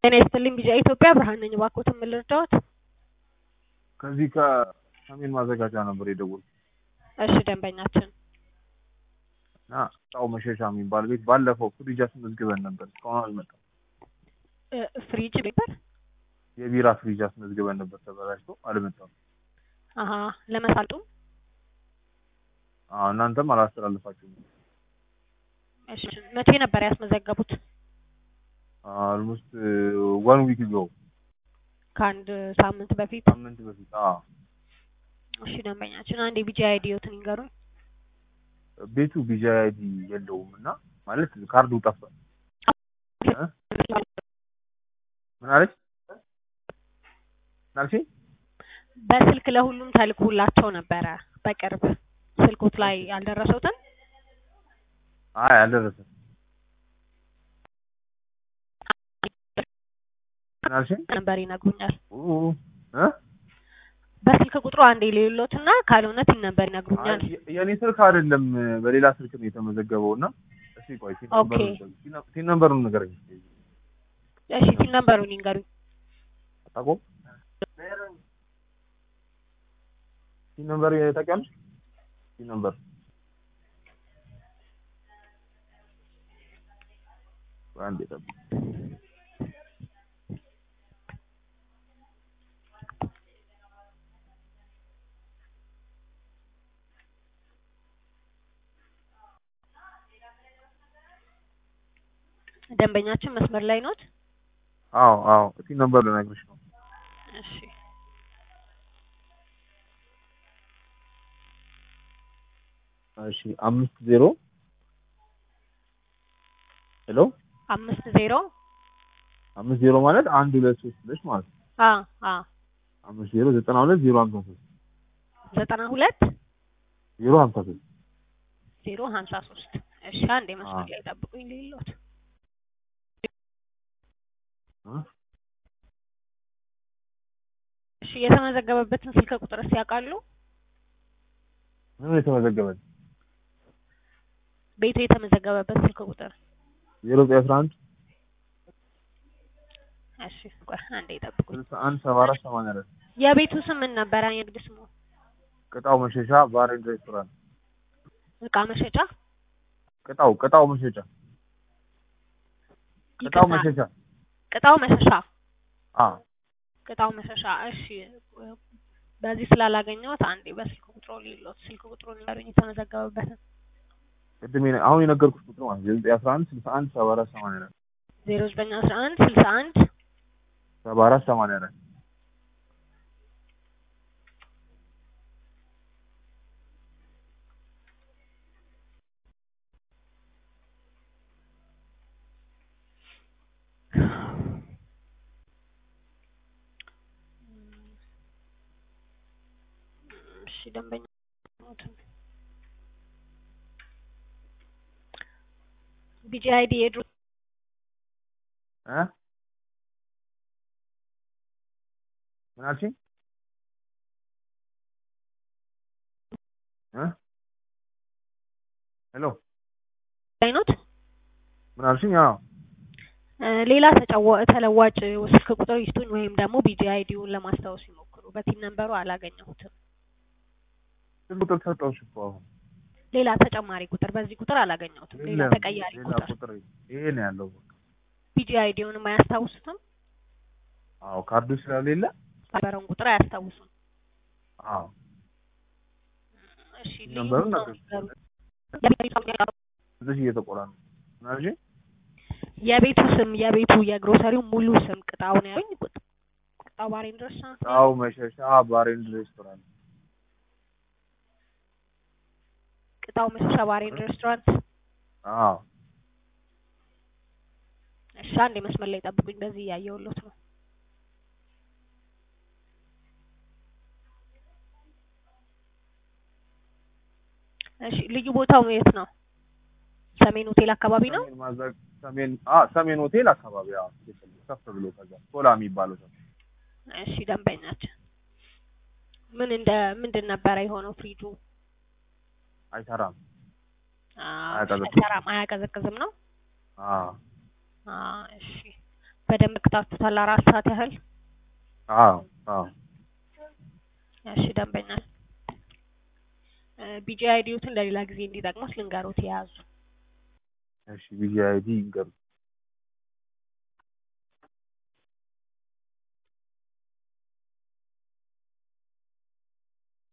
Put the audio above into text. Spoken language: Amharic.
ጤና ይስጥልኝ ቢጫ ኢትዮጵያ ብርሃን ነኝ። እባክዎትን ምን ልርዳዎት? ከዚህ ከሰሜን ማዘጋጃ ነበር የደወልኩት እሺ ደንበኛችን እና ጣው መሸሻ የሚባል ቤት ባለፈው ፍሪጅ አስመዝግበን ነበር፣ እስካሁን አልመጣም። እ ፍሪጅ ነበር። የቢራ ፍሪጅ አስመዝግበን ነበር፣ ተበላሽቶ አልመጣም። አሀ ለመሳልጡ አዎ እናንተም አላስተላልፋችሁም። እሺ መቼ ነበር ያስመዘገቡት? አልሞስት ዋን ዊክ ጎ ከአንድ ሳምንት በፊት። ሳምንት በፊት አዎ። እሺ ደንበኛችን አንድ የቢጂ አይዲዮትን ይንገሩኝ። ቤቱ ቢጂ አይዲ የለውም እና ማለት ካርዱ ጠፋል። እ? ምን አለች? ምን አልሽኝ? በስልክ ለሁሉም ተልኮላቸው ነበረ በቅርብ ስልኮት ላይ ያልደረሰውትን አይ አልደረሰም። ምን አልሽኝ? ነበር ይነግሩኛል። ኡ እ? በስልክ ቁጥሩ አንዴ ሌሎትና ካልሆነ ቲን ነበር ይነግሩኛል። አይ፣ የኔ ስልክ አይደለም በሌላ ስልክ ነው የተመዘገበው እና እስኪ ቆይ ቲን ኦኬ። ነምበሩን ቲን ነምበሩን ንገረኝ። እሺ ቲን ነምበሩን ይንገሩኝ። አታውቀውም? ቲን ነምበር ታውቂያለሽ? ቲን ነምበር አንዴ ጠብቅ። ደንበኛችን መስመር ላይ ኖት? አዎ አዎ ቲን ነምበር ልነግርሽ ነው። እሺ እሺ አምስት ዜሮ ሄሎ አምስት ዜሮ አምስት ዜሮ ማለት አንድ ሁለት ሶስት ብለሽ ማለት ነው። አ አ አምስት ዜሮ ዘጠና ሁለት ዜሮ ሀምሳ ሶስት ዘጠና ሁለት ዜሮ ሀምሳ ሶስት ዜሮ ሀምሳ ሶስት እሺ አንዴ መስመር አዎ። ላይ ጠብቁኝ ሌሎት እ? እሺ የተመዘገበበትን ስልክ ቁጥርስ ያውቃሉ? ምን የተመዘገበ ቤቱ የተመዘገበበት ስልክ ቁጥር ዜሮ ዘጠኝ አስራ አንድ እሺ ቆይ አንዴ ጠብቁኝ። ስልሳ አንድ ሰባ አራት ሰማንያ አራት የቤቱ ስም ምን ነበረ? የንግድ ስሙ ቅጣው መሸሻ ባር ኤንድ ሬስቶራንት እቃ መሸጫ ቅጣው ቅጣው መሸሻ ቅጣው ይቅርታ፣ መሸሻ ቅጣው መሸሻ አ ቅጣው መሸሻ። እሺ በዚህ ስላላገኘሁት አንዴ በስልክ ቁጥሩ ሌሎት ስልክ ቁጥሩን ንገሩኝ የተመዘገበበትን ቅድም የነ- አሁን የነገርኩሽ ቁጥር ማለት ዜሮ ዘጠኝ አስራ አንድ ስልሳ አንድ ሰባ አራት ሰማንያ አራት ዜሮ ዘጠኝ አስራ አንድ ስልሳ አንድ ሰባ አራት ሰማንያ አራት እሺ ደንበኛ ቢጂ አይዲ የድሮ እ ምን አልሽኝ? እ ሄሎ አይኖት ምን አልሽኝ? አዎ እ ሌላ ተጫዋ ተለዋጭ ስልክ ቁጥር ይስጡኝ ወይም ደግሞ ቢጂ አይዲውን ለማስታወስ ይሞክሩ። በቲን ነምበሩ አላገኘሁትም። ስልክ ቁጥር ሰጠሁሽ እኮ አሁን ሌላ ተጨማሪ ቁጥር በዚህ ቁጥር አላገኘሁትም። ሌላ የለም፣ ተቀያሪ ሌላ ቁጥር ቁጥር ይሄ ነው ያለው። በቃ ቢጂ አይዲውንም አያስታውሱትም። አዎ ካርዱ ስለሌለ ነበረውን ቁጥር አያስታውሱም። አዎ እሺ ልዩ ነምበሩን ቦታውን ነገር ንገሩኝ። እዚህ እየተቆራ ነው። ምን አልሽኝ? የቤቱ ስም የቤቱ የግሮሰሪው ሙሉ ስም ቅጣው ነው ያሉኝ። ቁጥ- ቅጣው ባር ኤንድ ሬስቶራንት ነው ጣው መሸሻ ባር ኤንድ ሬስቶራንት ቅጣው መሸሻ ባር ኤንድ ሬስቶራንት። አዎ እሺ አንዴ መስመር ላይ ጠብቁኝ። በዚህ እያየሁሎት ነው። እሺ ልዩ ቦታው የት ነው? ሰሜን ሆቴል አካባቢ ነው። ሰሜን ማዘግ ሰሜን አ ሰሜን ሆቴል አካባቢ አዎ ትክክል። ከፍ ብሎ ከዛ ቶላ የሚባለው ሰው እሺ ደንበኛችን ምን እንደ ምንድን ነበረ የሆነው ፍሪጁ? አይሰራም። አዎ፣ አያቀዘቅዝም። አይሰራም፣ አያቀዘቅዝም ነው። አዎ አዎ፣ እሺ በደንብ ቅጣችሁታል አራት ሰዓት ያህል? አዎ አዎ እሺ ደንበኛ ቢጂ አይዲዎትን ለሌላ ጊዜ እንዲጠቅሙት ልንገሮት የያዙ እሺ ቢጂ አይዲ ይንገሩ